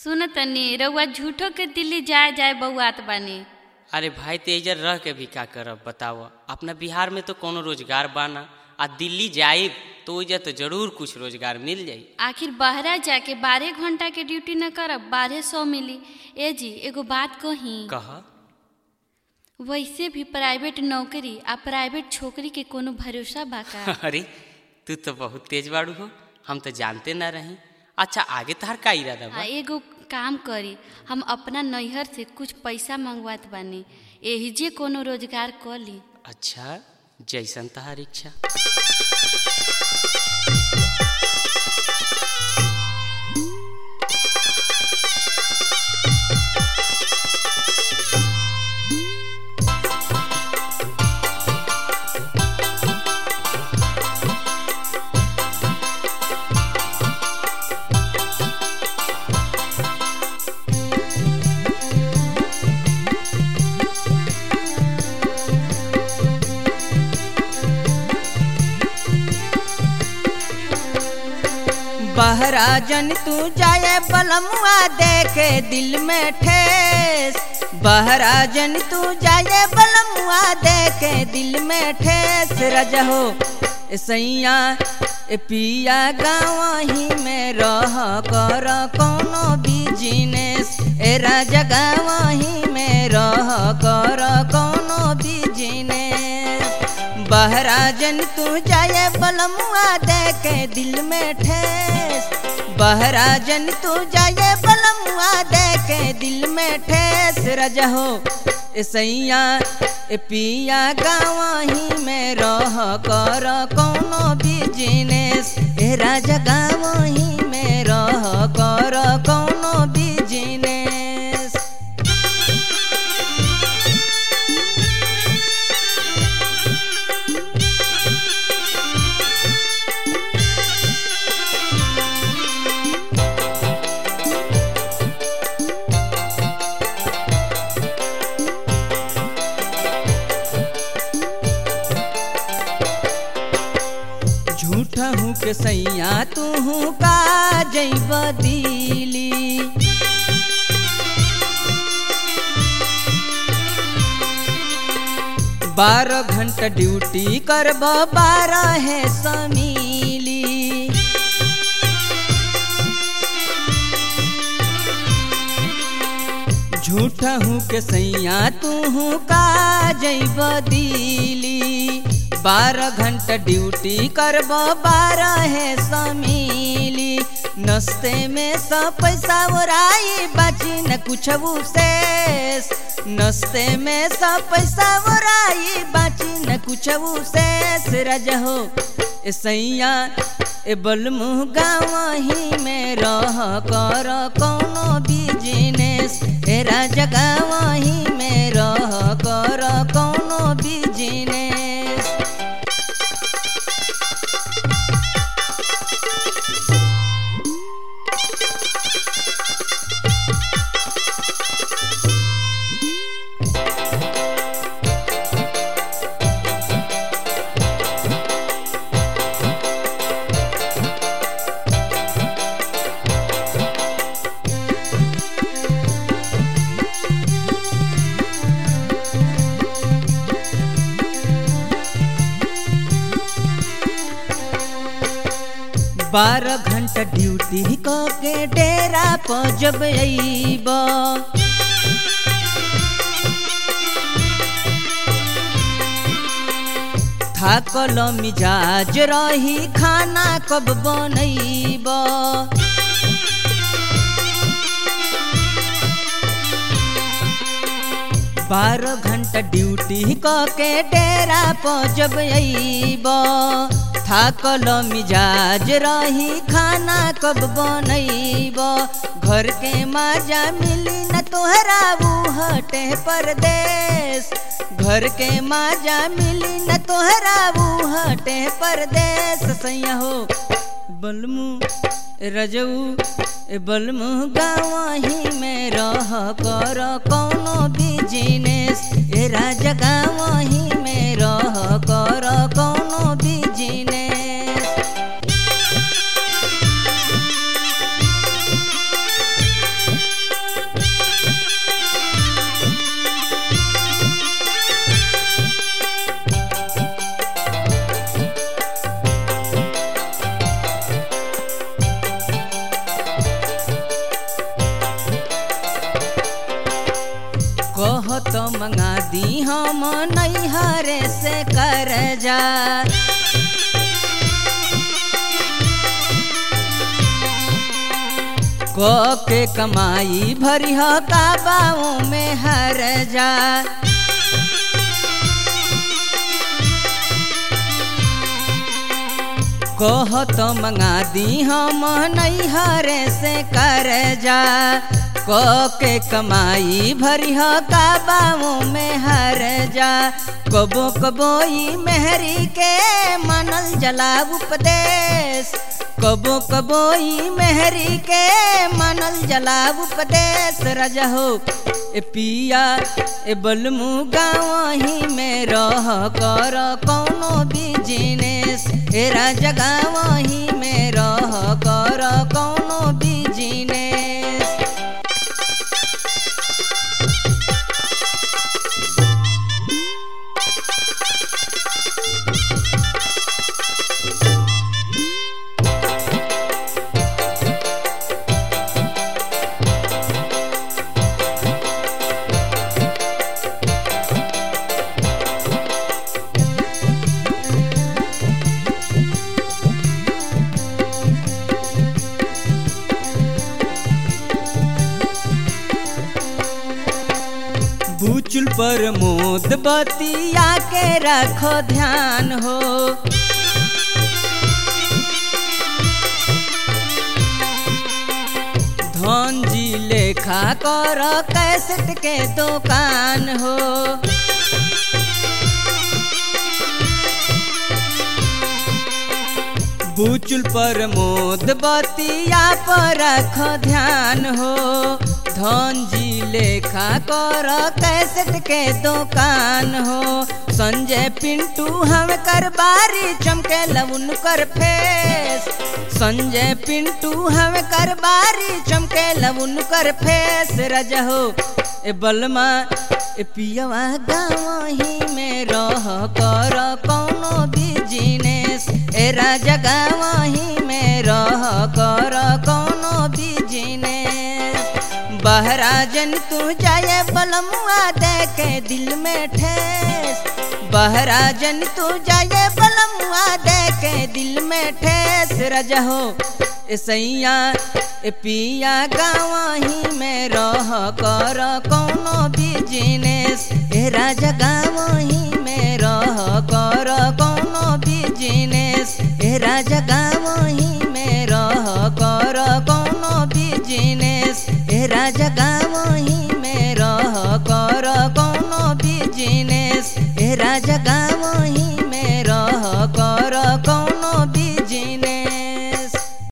सुन तनी रउआ झूठो के दिल्ली जाए जाए बउआत बानी अरे भाई तेजर रह के भी का करब बताओ अपना बिहार में तो कोनो रोजगार बाना आ दिल्ली जाए तो ओइजा तो जरूर कुछ रोजगार मिल जाई आखिर बहरा जाके बारह घंटा के ड्यूटी न करब बारह सौ मिली ए जी एगो बात कही कह वैसे भी प्राइवेट नौकरी आ प्राइवेट छोकरी के कोनो भरोसा बा का अरे तू तो बहुत तेज बाड़ू हो हम तो जानते ना रही अच्छा आगे तहार का इरादा आ बा एगो काम करी हम अपना नैहर से कुछ पैसा मंगवात बानी एही जे कोनो रोजगार क ली अच्छा जैसन तहार इच्छा बहरा जन तू जाए बलमुआ देखे दिल में ठेस बहरा जन तू जाए बलमुआ देखे दिल में ठेस रजहो ए सैया ए पिया गाँव ही में रह कर कोनो बिजनेस ए राजा गाँव ही में रह कर कोनो बिजनेस बहरा जन तू जाए बलमुआ देखे दिल में ठेस बहरा जन तू जाए बलमुआ देखे दिल में ठेस रजहो ए सैया ए पिया गाँव ही में रह कर कोनो बिजनेस ए राजा गाँव ही में रह कर कोनो बिजनेस झूठ हूँ के सैया तू हूँ का जैब दिली बारह घंटा ड्यूटी करब बारह है समीली झूठ हूँ के सैया तू हूँ का जैब दिली बारह घंटा ड्यूटी करब बारह है समीली नस्ते में सब पैसा ओराई बाची न कुछ शेष नस्ते में सब पैसा ओराई बाची न कुछ शेष रजहो ए सैया ए बलमुह गाँव ही में रह कर कोनो बिजनेस ए राजा गाँव ही में रह कर कोनो बिजनेस बारह घंटा ड्यूटी क के डेरा पर जब अइब थाकल मिजाज रही खाना कब बनैब बारह घंटा ड्यूटी क के डेरा पर जब अइब थाकल मिजाज रही खाना कब बनैब घर के माजा मिली न तोहरा हटे परदेश घर के माजा मिली न तोहरा हटे परदेश सैया हो बलमू रजऊ ए बलमू गाँव ही में रह कर कोनो बिजनेस ए राजा गाँव ही में रह कर कोनो बिजनेस मंगा दी हम नैहरे से कर जा को के कमाई भरिह काबाओं में हर जा कह तो मंगा दी हम नैहरे से कर जा को के कमाई भरिह काबाओं में हर जा कबो कबो ई मेहरी के मनल जला उपदेश कबो कबो ई मेहरी के मनल जला उपदेश रजहो ए पिया ए बलमु गाँव ही में रह कर कौनो बिजनेस ए राजा गाँव ही में रह कर कौनो बिजनेस बूचुल पर मोद बतिया के रखो ध्यान हो धन जी लेखा कर कैसेट के दुकान हो बूचुल पर मोद बतिया पर रख ध्यान हो धन जी लेखा कर कैसेट के दुकान हो संजय पिंटू हम कर बारी चमके लउन कर फेस संजय पिंटू हम कर बारी चमके लउन कर फेस रजहो ए बलमा ए पियवा गाँव ही में रह कर कौनो बिजनेस ए राजा गाँव ही में रह कर कौनो बिजनेस बहराजन तू जाए बलमुआ देखे दिल में ठेस बहराजन तू जाए बलमुआ देखे दिल में ठेस रजहो ए सैया ए पिया गाँव ही में रह कर कौनो बिजनेस ए राजा गाँव ही